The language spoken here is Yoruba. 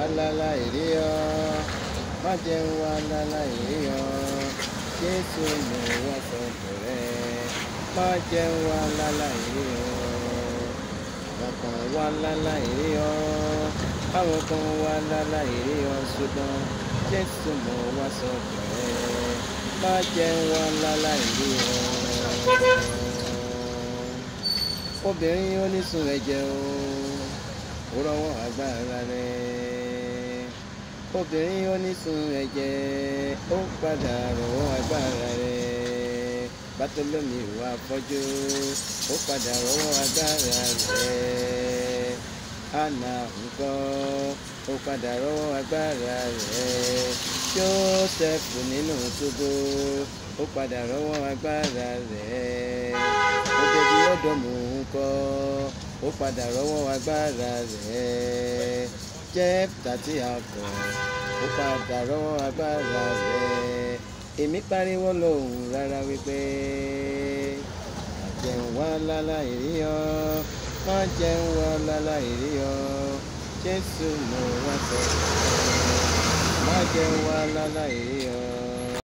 láláì rí ọ má jẹ́ ń wá láláì rí ọ jésù mo wá sọ́dọ̀ rẹ má jẹ́ ń wá láláì rí ọ àwọn kan wá láláì rí ọ àwọn kan wá láláì rí ọ ṣùgbọ́n jésù mo wá sọ́dọ̀ rẹ má jẹ́ ń wá láláì rí ọ obìnrin onísun ẹ̀jẹ̀ o ó rọwọ́ agbára rẹ̀ obìnrin onísun ẹ̀jẹ̀ ó padà rọwọ́ agbára rẹ̀ bátólómi wà fọ́jú ó padà rọwọ́ agbára rẹ̀ àná ńkọ́ ó padà rọwọ́ agbára rẹ̀ jósẹ́fù nínú túbú ó padà rọwọ́ agbára rẹ̀ obìnrin ọ̀dọ́mù ńkọ́ ó padà rọwọ́ agbára rẹ̀ jẹ́fta tí a kọ̀ ó padà rọwọ́ agbára rẹ̀ èmi pariwo lóhùn rárá wípé àjẹun wá láláì rí ọ má jẹun wá láláì rí ọ jésù mo wá sọ má jẹun wá láláì rí ọ